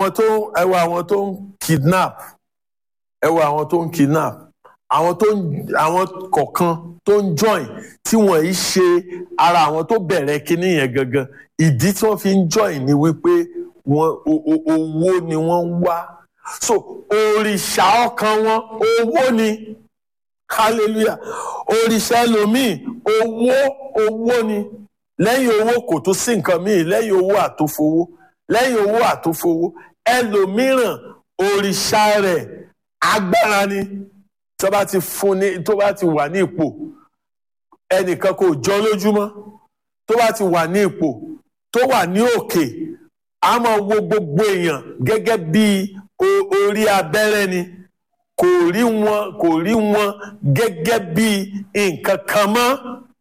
àwọn tó ẹ wo àwọn tó ń kidnap ẹ wo àwọn tó ń kidnap àwọn tó ń àwọn kọ̀ọ̀kan tó ń join tí wọ́n yìí ṣe ara àwọn tó bẹ̀rẹ̀ kinní yẹn gangan ìdí tí wọ́n fi ń join ni wípé wọ́n o- o- owó ni wọ́n ń wá so òrìṣà ọkàn wọn owó ni hallelujah òrìṣà ẹlòmíì owó owó ni lẹ́yìn owó kò tún sí nǹkan míì lẹ́yìn owó àtòfowó lẹ́yìn owó àtòfowó ẹlòmíràn òrìṣà rẹ̀ agbára ni tó bá ti fún ní tó bá ti wà ní ipò ẹnìkan kò jọ lójúmọ́ tó bá ti wà ní ipò tó wà ní òkè a máa wo gbogbo èèyàn gẹ́gẹ́ bí o- orí abẹ́rẹ́ ni kò rí wọn kò rí wọn gẹ́gẹ́ bí nǹkan kan mọ́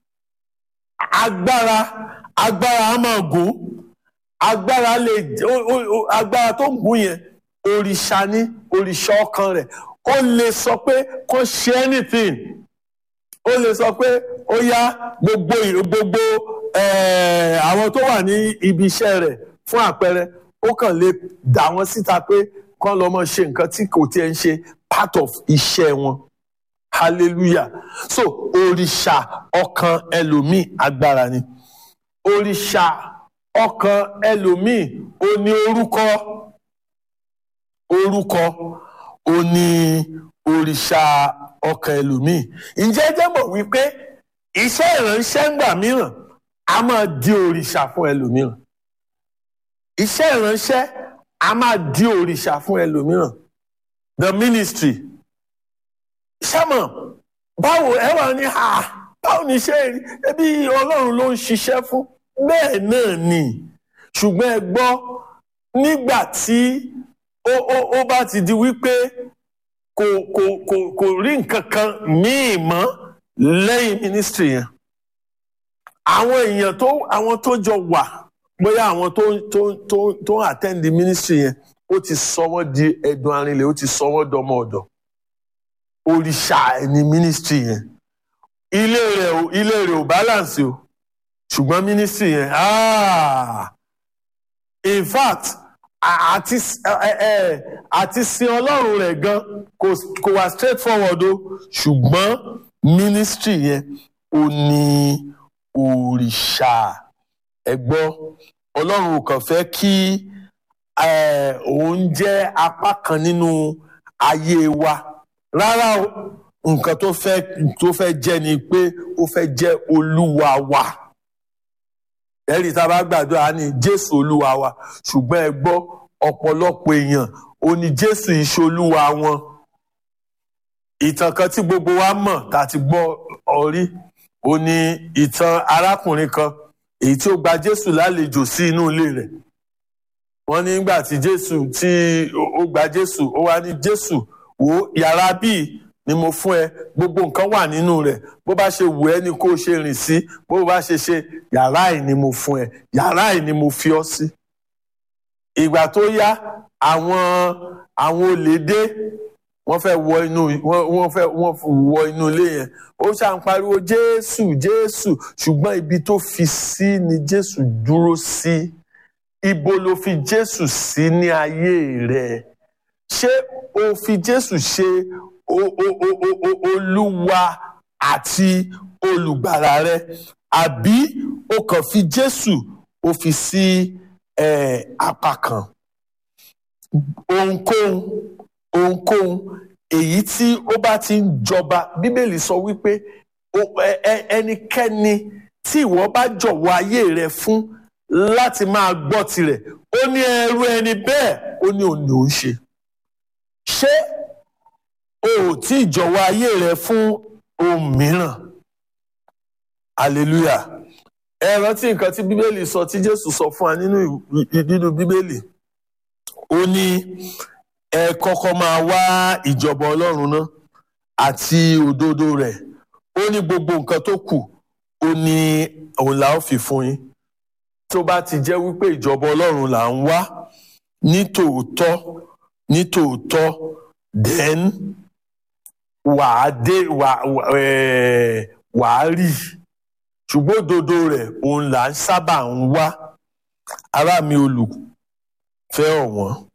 agbára agbára a máa gùn agbára lè o- o- o- agbára tó ń gùn yẹn òrìṣà ní òrìṣà ọkàn rẹ̀ ó lè sọ pé kó ṣe anything ó lè sọ pé ó yá gbogbo ì- gbogbo eh, àwọn tó wà ní ibi iṣẹ́ rẹ̀ fún àpẹẹrẹ ó kàn lè dà wọ́n síta pé kán lọ mọ ṣe nǹkan tí kò tiẹ̀ ń ṣe part of iṣẹ́ wọn hallelujah so òrìṣà ọkàn ẹlòmíì agbára ni òrìṣà ọkàn ẹlòmíì ó ní orúkọ orúkọ ó ní òrìṣà ọkàn ẹlòmíì ǹjẹ́ ẹ jẹ́ mọ̀ wípé iṣẹ́ ìránṣẹ́ ńgbà mìíràn a máa di òrìṣà fún ẹlòmíràn iṣẹ́ ìránṣẹ́ a máa di òrìṣà fún ẹlòmíràn the ministry ṣámọ̀ báwo ẹ wà ní ha báwo ni iṣẹ́ rí ẹbí ọlọ́run ló ń ṣiṣẹ́ fún bẹ́ẹ̀ náà ni ṣùgbọ́n ẹ gbọ́ nígbà tí ó ó ó bá ti di wípé kò kò kò kò rí nǹkan kan míì mọ́ lẹ́yìn ministry yẹn àwọn èèyàn tó àwọn tó jọ wà bóyá àwọn tó tó tó tó ń attend the ministry yẹn ó ti sọ wọ́n di ẹ̀dùn arinlẹ̀ ó ti sọ wọ́n dọmọ ọ̀dọ̀ òrìṣà ẹni ministry yẹn ilé rẹ̀ ò ilé rẹ̀ ò balance o ṣùgbọ́n ministry yẹn ah in fact a- àti ẹ- ẹ- àti sin ọlọ́run rẹ̀ gan kò kò wá straight forward o ṣùgbọ́n ministry yẹn ò ní òrìṣà ẹ gbọ́ ọlọ́run ò kàn fẹ́ kí eh, òun jẹ́ apá kan nínú ayé wa rárá o nǹkan tó fẹ́ tó fẹ́ jẹ́ ni pé ó fẹ́ jẹ́ olúwa wa ẹ̀rí tá a bá gbàdúrà ní jésù olúwa wa ṣùgbọ́n ẹ gbọ́ ọ̀pọ̀lọpọ̀ èèyàn ó ní jésù ìṣolúwa wọn ìtàn kan tí gbogbo wa mọ̀ tá a ti gbọ́ ọrí ó ní ìtàn arákùnrin kan èyí tí ó gba jésù lálejò sí inú ilé rẹ̀ wọ́n ní nígbà tí jésù tí ó gba jésù ó wá ní jésù wò ó yàrá bíi ni mo fún ẹ gbogbo nǹkan wà nínú rẹ̀ bó bá ṣe wù ẹ́ ni kó o ṣe rìn sí bó bá ṣe ṣe yàrá yìí ni mo fún ẹ yàrá yìí ni mo fi ọ́ sí. ìgbà tó yá àwọn àwọn olè dé wọ́n fẹ́ wọ inú wọ́n wọ́n fẹ́ wọ́n wọ inú ilé yẹn ó ṣáà ń pariwo jésù jésù ṣùgbọ́n ibi tó fi sí ni jésù dúró sí ibo ló fi jésù sí ní ayé rẹ ṣé o fi jésù ṣe o- o- o- o- o- olúwa àti olùgbàlà rẹ àbí o kàn fi jésù o fi sí eh, apá kan ohunkóhun ohunkóhun èyí tí ó bá ti ń jọba bíbélì sọ wípé o- ẹ- ẹ- ẹnikẹ́ni tí ìwọ bá jọ̀wọ́ ayé rẹ fún láti máa gbọ́ tirẹ̀ ó ní ẹrú ẹni bẹ́ẹ̀ ó ní òun ló ń ṣe ṣé o ò tí ì jọ̀wọ́ ayé rẹ fún ohun mìíràn hallelujah ẹ rántí nǹkan tí bíbélì sọ tí jésù sọ fún wa nínú ìw- nínú bíbélì ó ní ẹ kọ́kọ́ máa wá ìjọba ọlọ́run náà àti òdodo rẹ̀ ó ní gbogbo nǹkan tó kù ó ní òun là ó fi fún yín tó bá ti jẹ́ wípé ìjọba ọlọ́run là ń wá ní tòótọ́ ní tòótọ́ then wàá dé wàá ẹ̀, wàá rí ṣùgbọ́n òdodo rẹ̀ òun là ń sábà ń wá ará mi olùfẹ́ ọ̀wọ́n